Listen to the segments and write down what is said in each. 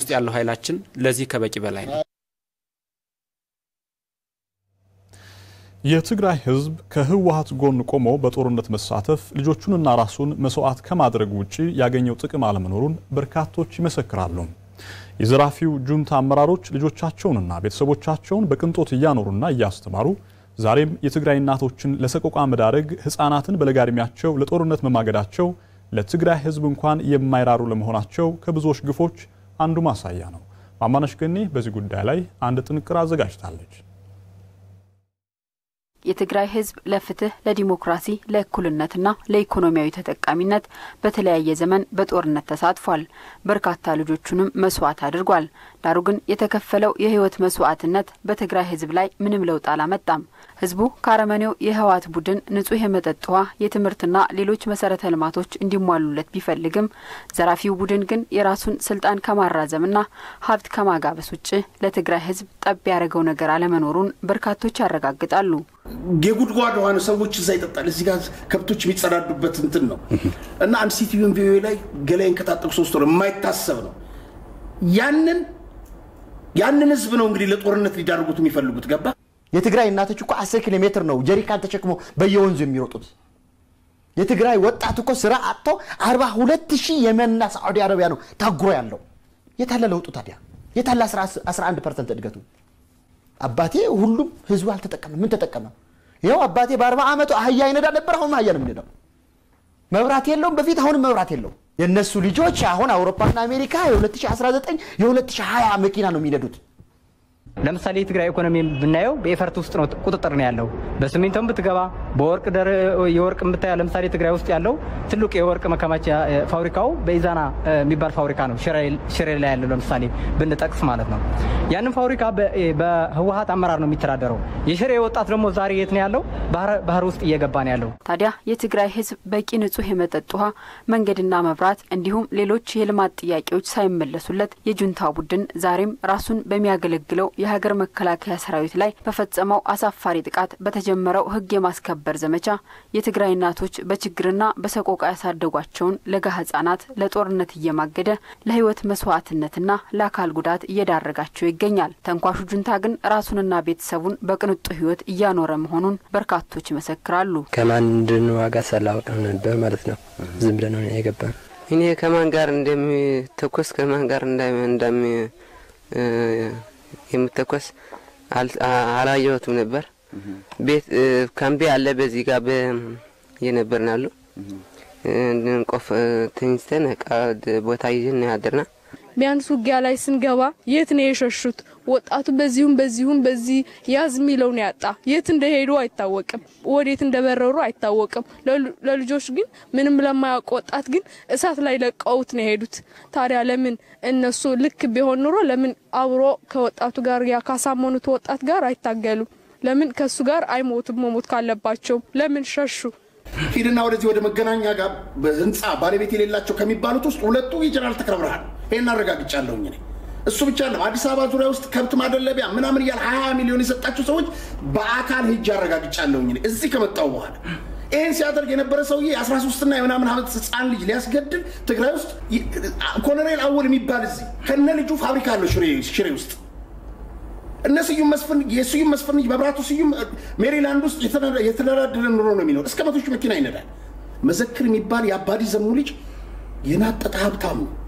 ውስጥ ያለው ኃይላችን ለዚህ ከበቂ በላይ ነው። የትግራይ ህዝብ ከህወሀት ጎን ቆሞ በጦርነት መሳተፍ ልጆቹንና ራሱን መስዋዕት ከማድረግ ውጭ ያገኘው ጥቅም አለመኖሩን በርካቶች ይመሰክራሉ። የዘራፊው ጁንታ አመራሮች ልጆቻቸውንና ቤተሰቦቻቸውን በቅንጦት እያኖሩና እያስተማሩ ዛሬም የትግራይ እናቶችን ለሰቆቃ መዳረግ፣ ህፃናትን በለጋ ዕድሜያቸው ለጦርነት መማገዳቸው ለትግራይ ህዝብ እንኳን የማይራሩ ለመሆናቸው ከብዙዎች ግፎች አንዱ ማሳያ ነው። ማማነሽ ገኔ በዚህ ጉዳይ ላይ አንድ ጥንቅር አዘጋጅታለች። የትግራይ ህዝብ ለፍትህ፣ ለዲሞክራሲ፣ ለእኩልነትና ለኢኮኖሚያዊ ተጠቃሚነት በተለያየ ዘመን በጦርነት ተሳትፏል። በርካታ ልጆቹንም መስዋዕት አድርጓል። ዳሩ ግን የተከፈለው የህይወት መስዋዕትነት በትግራይ ህዝብ ላይ ምንም ለውጥ አላመጣም። ህዝቡ ከአረመኔው የህወሓት ቡድን ንጹህ የመጠጥ ውሃ፣ የትምህርትና ሌሎች መሰረተ ልማቶች እንዲሟሉለት ቢፈልግም ዘራፊው ቡድን ግን የራሱን ስልጣን ከማራዘምና ሀብት ከማጋበስ ውጭ ለትግራይ ህዝብ ጠብ ያደረገው ነገር አለመኖሩን በርካቶች ያረጋግጣሉ። የጉድጓድ ውሃ ነው። ሰዎች እዛ ይጠጣል። እዚህ ጋር ከብቶች የሚጸዳዱበት እንትን ነው እና አንድ ሲቲቪን ቪኦኤ ላይ ገላይን ከታጠቁ ሶስት ወር የማይታሰብ ነው። ያንን ያንን ህዝብ ነው እንግዲህ ለጦርነት ሊዳርጉት የሚፈልጉት ገባ። የትግራይ እናቶች እኮ አስር ኪሎ ሜትር ነው ጀሪካን ተሸክሞ በየወንዙ የሚሮጡት። የትግራይ ወጣት እኮ ስራ አጥቶ አርባ ሁለት ሺህ የመንና ሳዑዲ አረቢያ ነው ታጉሮ ያለው። የታለ ለውጡ ታዲያ? የታለ 11 ፐርሰንት እድገቱ? አባቴ ሁሉም ህዝቡ አልተጠቀመ። ምን ተጠቀመ? ይኸው አባቴ በአርባ ዓመቱ አህያ ይነዳ ነበር። አሁን አህያ ነው የሚነዳው። መብራት የለውም በፊት፣ አሁንም መብራት የለውም። የእነሱ ልጆች አሁን አውሮፓና አሜሪካ የ2019 የ2020 መኪና ነው የሚነዱት። ለምሳሌ የትግራይ ኢኮኖሚ ብናየው በኤፈርት ውስጥ ነው ቁጥጥር ነው ያለው። በሲሚንቶም ብትገባ በወርቅ የወርቅ ብታያ ለምሳሌ ትግራይ ውስጥ ያለው ትልቁ የወርቅ መከማቻ ፋብሪካው በኢዛና የሚባል ፋብሪካ ነው ሽሬ ላይ ያለው ለምሳሌ ብንጠቅስ ማለት ነው። ያንን ፋብሪካ በህወሀት አመራር ነው የሚተዳደረው። የሽሬ ወጣት ደግሞ ዛሬ የት ነው ያለው? ባህር ውስጥ እየገባ ነው ያለው። ታዲያ የትግራይ ህዝብ በቂ ንጹህ የመጠጥ ውሃ፣ መንገድና መብራት እንዲሁም ሌሎች የልማት ጥያቄዎች ሳይመለሱለት የጁንታ ቡድን ዛሬም ራሱን በሚያገለግለው የሀገር መከላከያ ሰራዊት ላይ በፈጸመው አሳፋሪ ጥቃት በተጀመረው ህግ የማስከበር ዘመቻ የትግራይ እናቶች በችግርና በሰቆቃ ያሳደጓቸውን ለጋ ህጻናት ለጦርነት እየማገደ ለህይወት መስዋዕትነትና ለአካል ጉዳት እየዳረጋቸው ይገኛል። ተንኳሹ ጁንታ ግን ራሱንና ቤተሰቡን በቅንጡ ህይወት እያኖረ መሆኑን በርካቶች ይመሰክራሉ። ከማን እንድንዋጋ ሳላወቅ ነበር ማለት ነው። ዝም ብለን ነው የገባ እኔ ከማን ጋር እንደሚተኮስ ከማን ጋር እንደሚ የምተኮስ አላየሁትም ነበር። ቤት ካምቢ አለ በዚህ ጋር የነበርን አሉ ቆፍ ተኝስተን ቦታ ይዘን ያደርና ቢያንስ ውጊያ ላይ ስንገባ የት ነው የሸሹት? ወጣቱ በዚሁም በዚሁም በዚህ ያዝ የሚለው ነው ያጣ። የት እንደሄዱ አይታወቅም፣ ወዴት እንደበረሩ አይታወቅም። ለልጆች ግን ምንም ለማያውቅ ወጣት ግን እሳት ላይ ለቀውት ነው የሄዱት። ታዲያ ለምን እነሱ ልክ ቢሆን ኑሮ ለምን አብሮ ከወጣቱ ጋር ያ ካሳመኑት ወጣት ጋር አይታገሉም? ለምን ከሱ ጋር አይሞቱም? መሞት ካለባቸው ለምን ሸሹ? ሂድና ወደዚህ ወደ መገናኛ ጋር ህንፃ ባለቤት የሌላቸው ከሚባሉት ውስጥ ሁለቱ የጀነራል ተክለ ብርሃን ይህን አረጋግጫለሁኝ እኔ። እሱ ብቻ ነው አዲስ አበባ ዙሪያ ውስጥ ከብት ማደለቢያ ምናምን እያለ ሀያ ሚሊዮን የሰጣቸው ሰዎች በአካል ሂጅ አረጋግጫለሁኝ እኔ እዚህ ከመጣው በኋላ ይህን ሲያደርግ የነበረ ሰውዬ የ13ና የምናምን ዓመት ህፃን ልጅ ሊያስገድል ትግራይ ውስጥ ኮሎኔል አወል የሚባል እዚህ ከነ ልጁ ፋብሪካ አለው ሽሬ ውስጥ እነ ስዩም መስፍን የስዩም መስፍን ልጅ መብራቱ ስዩም ሜሪላንድ ውስጥ የተደላደለ ኑሮ ነው የሚኖር። እስከ መቶ ሺህ መኪና ይነዳል። መዘክር የሚባል የአባዲ ዘሙ ልጅ የናጠጠ ሀብታም ነው።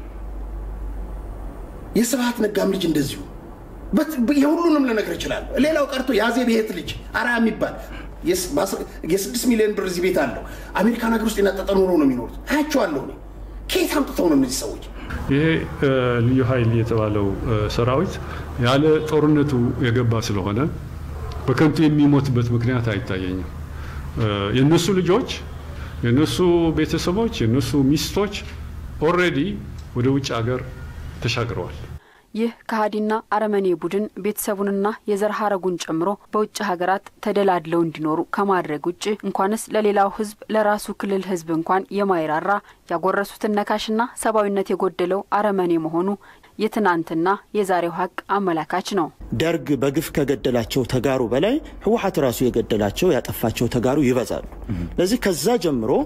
የስብሀት ነጋም ልጅ እንደዚሁ የሁሉንም ልነግር እችላለሁ። ሌላው ቀርቶ የአዜብ ቤት ልጅ አራ የሚባል የስድስት ሚሊዮን ብር እዚህ ቤት አለው። አሜሪካን ሀገር ውስጥ የናጠጠ ኑሮ ነው የሚኖሩት። አያቸዋለሁ እኔ። ከየት አምጥተው ነው እነዚህ ሰዎች? ይሄ ልዩ ኃይል የተባለው ሰራዊት ያለ ጦርነቱ የገባ ስለሆነ በከንቱ የሚሞትበት ምክንያት አይታየኝም። የእነሱ ልጆች፣ የእነሱ ቤተሰቦች፣ የእነሱ ሚስቶች ኦልሬዲ ወደ ውጭ ሀገር ተሻግረዋል። ይህ ከሃዲና አረመኔ ቡድን ቤተሰቡንና የዘር ሀረጉን ጨምሮ በውጭ ሀገራት ተደላድለው እንዲኖሩ ከማድረግ ውጭ እንኳንስ ለሌላው ሕዝብ ለራሱ ክልል ሕዝብ እንኳን የማይራራ ያጎረሱትን ነካሽና ሰብአዊነት የጎደለው አረመኔ መሆኑ የትናንትና የዛሬው ሀቅ አመላካች ነው። ደርግ በግፍ ከገደላቸው ተጋሩ በላይ ህወሓት ራሱ የገደላቸው ያጠፋቸው ተጋሩ ይበዛሉ። ስለዚህ ከዛ ጀምሮ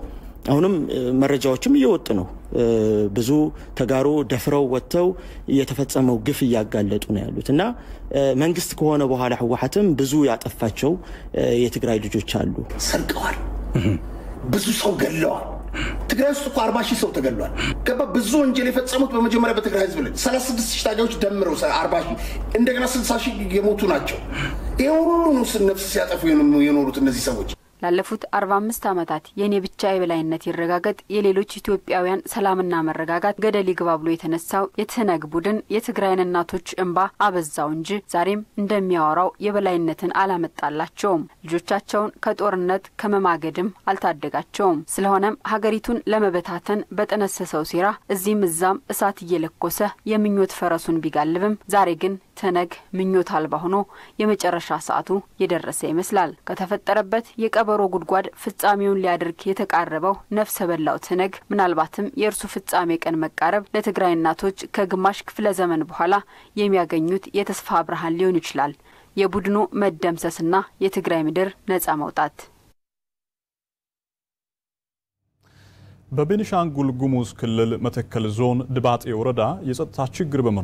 አሁንም መረጃዎችም እየወጡ ነው። ብዙ ተጋሩ ደፍረው ወጥተው የተፈጸመው ግፍ እያጋለጡ ነው ያሉት እና መንግስት ከሆነ በኋላ ህወሓትም ብዙ ያጠፋቸው የትግራይ ልጆች አሉ። ሰርቀዋል፣ ብዙ ሰው ገለዋል። ትግራይ ውስጥ እኮ አርባ ሺህ ሰው ተገሏል። ገባ ብዙ ወንጀል የፈጸሙት በመጀመሪያ በትግራይ ህዝብ ላይ ሰላሳ ስድስት ሺህ ታጋዮች ደምረው አርባ ሺህ እንደገና ስልሳ ሺህ የሞቱ ናቸው። ይህ ሁሉ ነው ነፍስ ሲያጠፉ የኖሩት እነዚህ ሰዎች። ላለፉት አርባ አምስት ዓመታት የእኔ ብቻ የበላይነት ይረጋገጥ፣ የሌሎች ኢትዮጵያውያን ሰላምና መረጋጋት ገደል ይግባ ብሎ የተነሳው የትህነግ ቡድን የትግራይን እናቶች እንባ አበዛው እንጂ ዛሬም እንደሚያወራው የበላይነትን አላመጣላቸውም። ልጆቻቸውን ከጦርነት ከመማገድም አልታደጋቸውም። ስለሆነም ሀገሪቱን ለመበታተን በጠነሰሰው ሴራ እዚህም እዛም እሳት እየለኮሰ የምኞት ፈረሱን ቢጋልብም ዛሬ ግን ትህነግ ምኞት አልባ ሆኖ የመጨረሻ ሰዓቱ የደረሰ ይመስላል። ከተፈጠረበት የቀበሮ ጉድጓድ ፍጻሜውን ሊያደርግ የተቃረበው ነፍሰ በላው ትህነግ ምናልባትም የእርሱ ፍጻሜ ቀን መቃረብ ለትግራይ እናቶች ከግማሽ ክፍለ ዘመን በኋላ የሚያገኙት የተስፋ ብርሃን ሊሆን ይችላል። የቡድኑ መደምሰስና የትግራይ ምድር ነጻ መውጣት በቤኒሻንጉል ጉሙዝ ክልል መተከል ዞን ድባጤ ወረዳ የጸጥታ ችግር በመኖሩ